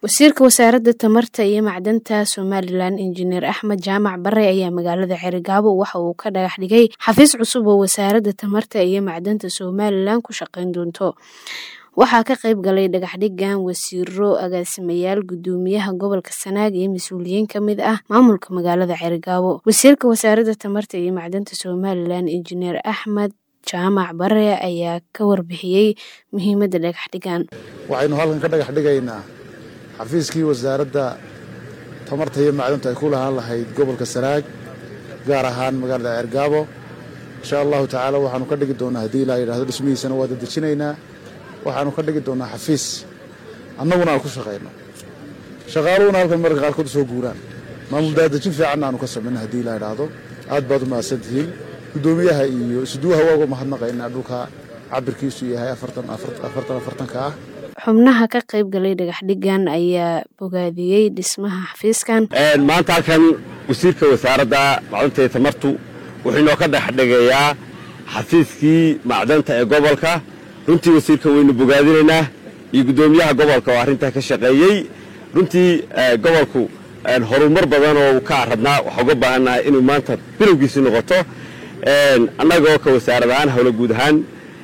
wasiirka wasaaradda tamarta iyo macdanta somalilan injineer axmed jaamac bare ayaa magaalada cerigabo waxa uu ka dhagax dhigay xafiis cusub oo wasaaradda tamarta iyo macdanta somalilan ku shaqeyn doonto waxaa ka qayb galay dhagaxdhigan wasiiro agaasimayaal gudoomiyaha gobolka sanaag iyo mas-uuliyiin ka mid ah maamulka magaalada cerigabo wasiirka wasaaradda tamarta iyo macdanta somalilan injineer axmed jaamac bare ayaa ka warbixiyey muhiimadda dhagaxdhigan waxaynu halkan ka dhagax dhigaynaa xafiiskii wasaaradda tamarta iyo macdanta ay ku lahaan lahayd gobolka sanaag gaar ahaan magaalada cergaabo insha allahu tacaala waxaanu ka dhigi doonaa haddii ilaa yidhahdo dhismihiisana waa dadejinaynaa waxaanu ka dhigi doonaa xafiis annaguna aan ku shaqayno shaqaaluhuna halkan mararka qaarkood soo guuraan maamul daadejin fiicanna aanu ka samayno haddii ilaa yidhaahdo aad baad u mahadsan tihiin guddoomiyaha iyo isduwaha waa uga mahadnaqaynaa dhulka cabirkiisu yahay afartan afartanka ah xubnaha ka qayb galay dhagaxdhigan ayaa bogaadiyey dhismaha xafiiskan maanta halkan wasiirka wasaaradda macdanta iyo tamartu wuxuu inoo ka dhexdhigayaa xafiiskii macdanta ee gobolka runtii wasiirka waynu bogaadinaynaa iyo guddoomiyaha gobolka oo arrintaa ka shaqeeyey runtii gobolku horumar badan oo ka rabnaa waxaa uga baahannahay inuu maanta bilowgiisi noqoto annagoo ka wasaarad ahaan howlo guud ahaan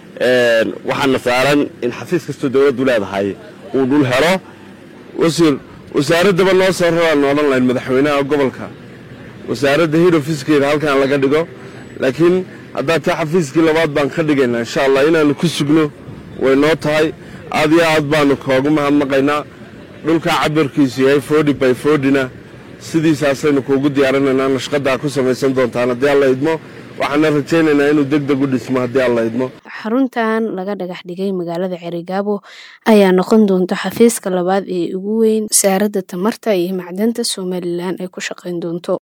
waxaana saaran in xafiis kastoo dowladdu leedahay uu dhul helo wasiir wasaaraddaba noo soo raraan odhan lahayn madaxweynaha gobolka wasaaradda hid ofiskeeda halkan laga dhigo laakiin haddaa taa xafiiskii labaad baan ka dhigaynaa insha allah inaannu ku sugno way noo tahay aad iyo aad baannu koogu mahadnaqaynaa dhulkaa cabirkiisu yahay forty by fortyna sidiisaasaynu kuugu diyaarinaynaa nashqadaa ku samaysan doontaan haddii alla idmo waxaana rajaynaynaa inuu deg deg u dhismo haddii alla idmo xaruntan laga dhagax dhigay magaalada cerigabo ayaa noqon doonta xafiiska labaad ee ugu weyn wasaaradda tamarta iyo macdanta somalilan ay ku shaqeyn doonto